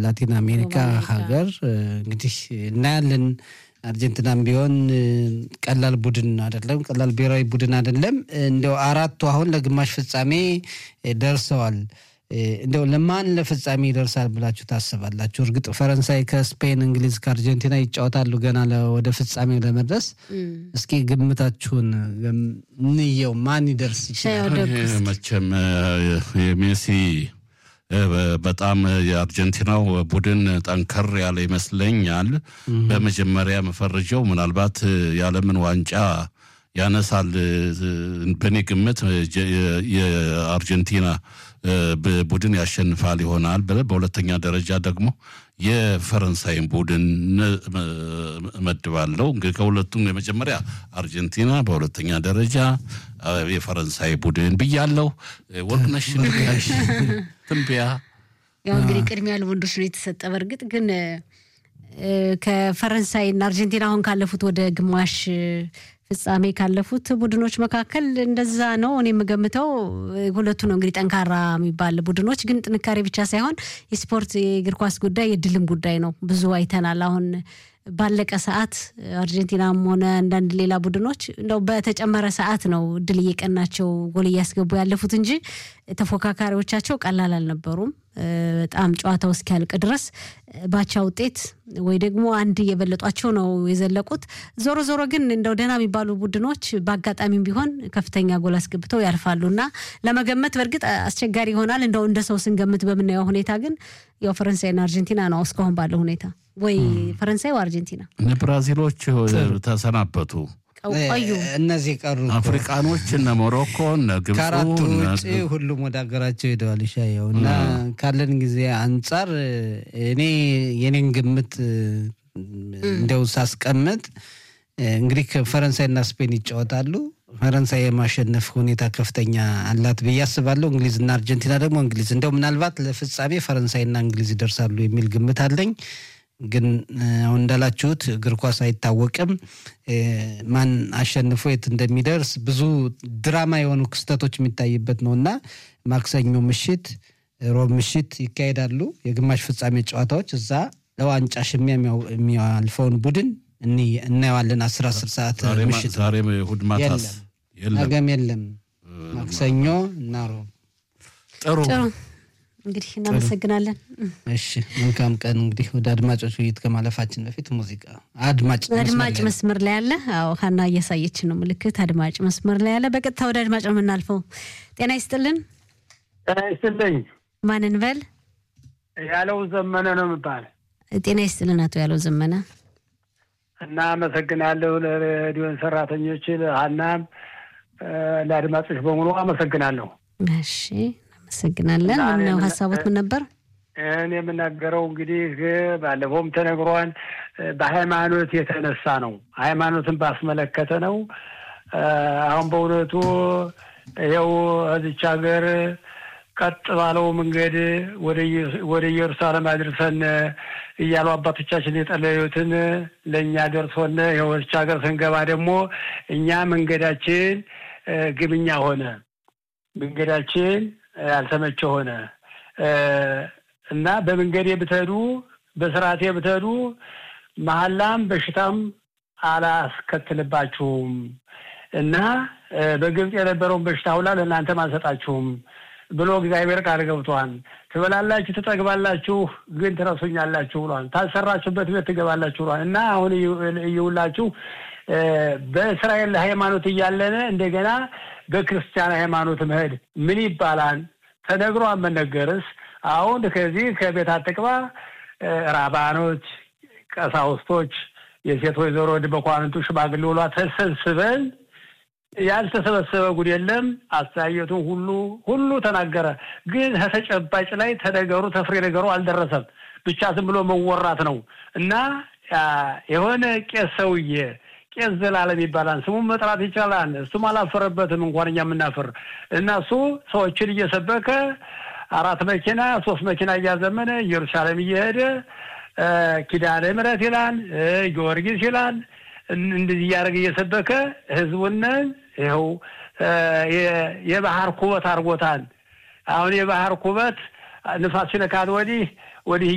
ላቲን አሜሪካ ሀገር እንግዲህ እናያለን። አርጀንቲናም ቢሆን ቀላል ቡድን አይደለም፣ ቀላል ብሔራዊ ቡድን አይደለም። እንዲያው አራቱ አሁን ለግማሽ ፍጻሜ ደርሰዋል። እንዲያው ለማን ለፍጻሜ ይደርሳል ብላችሁ ታስባላችሁ? እርግጥ ፈረንሳይ ከስፔን፣ እንግሊዝ ከአርጀንቲና ይጫወታሉ ገና ወደ ፍጻሜው ለመድረስ። እስኪ ግምታችሁን እንየው፣ ማን ይደርስ ይችላል? መቼም የሜሲ በጣም የአርጀንቲናው ቡድን ጠንከር ያለ ይመስለኛል። በመጀመሪያ መፈረጀው ምናልባት የዓለምን ዋንጫ ያነሳል። በእኔ ግምት የአርጀንቲና ቡድን ያሸንፋል ይሆናል። በሁለተኛ ደረጃ ደግሞ የፈረንሳይን ቡድን እመድባለሁ። እንግዲህ ከሁለቱም የመጀመሪያ አርጀንቲና፣ በሁለተኛ ደረጃ የፈረንሳይ ቡድን ብያለሁ። ወርቅነሽ ትንበያ ያው እንግዲህ ቅድሚያ ለወንዶች ነው የተሰጠ። በእርግጥ ግን ከፈረንሳይ እና አርጀንቲና አሁን ካለፉት ወደ ግማሽ ፍጻሜ ካለፉት ቡድኖች መካከል እንደዛ ነው እኔ የምገምተው። ሁለቱ ነው እንግዲህ ጠንካራ የሚባል ቡድኖች፣ ግን ጥንካሬ ብቻ ሳይሆን የስፖርት የእግር ኳስ ጉዳይ የድልም ጉዳይ ነው። ብዙ አይተናል። አሁን ባለቀ ሰዓት አርጀንቲናም ሆነ አንዳንድ ሌላ ቡድኖች እንደው በተጨመረ ሰዓት ነው ድል እየቀናቸው ጎል እያስገቡ ያለፉት እንጂ ተፎካካሪዎቻቸው ቀላል አልነበሩም። በጣም ጨዋታው እስኪያልቅ ድረስ ባቻ ውጤት ወይ ደግሞ አንድ እየበለጧቸው ነው የዘለቁት። ዞሮ ዞሮ ግን እንደው ደህና የሚባሉ ቡድኖች በአጋጣሚም ቢሆን ከፍተኛ ጎል አስገብተው ያልፋሉ እና ለመገመት በእርግጥ አስቸጋሪ ይሆናል። እንደው እንደ ሰው ስንገምት በምናየው ሁኔታ ግን ያው ፈረንሳይና አርጀንቲና ነው እስካሁን ባለው ሁኔታ ወይ ፈረንሳይ ወይ አርጀንቲና። ብራዚሎች ተሰናበቱ። ቆዩ እነዚህ ቀሩ። አፍሪቃኖች እነ ሞሮኮ እነ ግብፁ ከአራቱ ውጭ ሁሉም ወደ ሀገራቸው ሄደዋል። ይሻየው እና ካለን ጊዜ አንጻር እኔ የኔን ግምት እንዲያው ሳስቀምጥ እንግዲህ ፈረንሳይና ስፔን ይጫወታሉ። ፈረንሳይ የማሸነፍ ሁኔታ ከፍተኛ አላት ብዬ አስባለሁ። እንግሊዝና አርጀንቲና ደግሞ እንግሊዝ እንደው ምናልባት ለፍጻሜ ፈረንሳይና እንግሊዝ ይደርሳሉ የሚል ግምት አለኝ። ግን አሁን እንዳላችሁት እግር ኳስ አይታወቅም። ማን አሸንፎ የት እንደሚደርስ ብዙ ድራማ የሆኑ ክስተቶች የሚታይበት ነው እና ማክሰኞ ምሽት፣ ሮብ ምሽት ይካሄዳሉ የግማሽ ፍጻሜ ጨዋታዎች። እዛ ለዋንጫ ሽሚያ የሚያልፈውን ቡድን እናየዋለን። አስር አስር ሰዓት ምሽት ዛሬም እሑድ ማታስ ነገም የለም። ማክሰኞ እና ሮብ ጥሩ እንግዲህ እናመሰግናለን። እሺ መልካም ቀን። እንግዲህ ወደ አድማጮች ውይይት ከማለፋችን በፊት ሙዚቃ አድማጭ አድማጭ መስመር ላይ ያለ አዎ፣ ሀና እያሳየች ነው ምልክት። አድማጭ መስመር ላይ ያለ በቀጥታ ወደ አድማጭ ነው የምናልፈው። ጤና ይስጥልን። ጤና ይስጥልኝ። ማንን በል? ያለው ዘመነ ነው የምባል። ጤና ይስጥልን አቶ ያለው ዘመነ። እና አመሰግናለሁ ለሬዲዮን ሰራተኞች፣ ለሀናም ለአድማጮች በሙሉ አመሰግናለሁ። እሺ እናመሰግናለን። ምነው ሀሳቦት ምን ነበር? እኔ የምናገረው እንግዲህ ባለፈውም ተነግሯል። በሃይማኖት የተነሳ ነው። ሃይማኖትን ባስመለከተ ነው። አሁን በእውነቱ ይኸው እዚች ሀገር ቀጥ ባለው መንገድ ወደ ኢየሩሳሌም አድርሰን እያሉ አባቶቻችን የጠለዩትን ለእኛ ደርሶን ይኸው እዚች ሀገር ስንገባ ደግሞ እኛ መንገዳችን ግብኛ ሆነ፣ መንገዳችን ያልተመቸ ሆነ እና በመንገዴ ብትሄዱ በስርዓቴ ብትሄዱ መሀላም በሽታም አላስከትልባችሁም እና በግብፅ የነበረውን በሽታ ሁላ ለእናንተም አልሰጣችሁም ብሎ እግዚአብሔር ቃል ገብቷል። ትበላላችሁ፣ ትጠግባላችሁ፣ ግን ትረሱኛላችሁ ብሏል። ታልሰራችሁበት ቤት ትገባላችሁ ብሏል እና አሁን እየውላችሁ በእስራኤል ሃይማኖት እያለን እንደገና በክርስቲያን ሃይማኖት መሄድ ምን ይባላል? ተነግሮ መነገርስ? አሁን ከዚህ ከቤት አትቅባ ራባኖች፣ ቀሳውስቶች፣ የሴት ወይዘሮ በኳንንቱ ሽማግሌ ውሏ ተሰብስበን ያልተሰበሰበ ጉድ የለም። አስተያየቱን ሁሉ ሁሉ ተናገረ። ግን ተጨባጭ ላይ ተነገሩ ተፍሬ ነገሩ አልደረሰም። ብቻ ዝም ብሎ መወራት ነው እና የሆነ ቄስ ሰውዬ ቄስ ዘላለም ይባላል። ስሙን መጥራት ይቻላል። እሱም አላፈረበትም እንኳን እኛ የምናፍር እና እሱ ሰዎችን እየሰበከ አራት መኪና ሶስት መኪና እያዘመነ ኢየሩሳሌም እየሄደ ኪዳነ ምሕረት ይላል፣ ጊዮርጊስ ይላል እንደዚህ እያደረገ እየሰበከ ህዝቡንን ይኸው የባህር ኩበት አድርጎታል። አሁን የባህር ኩበት ንፋስ ሲነካት ወዲህ ወዲህ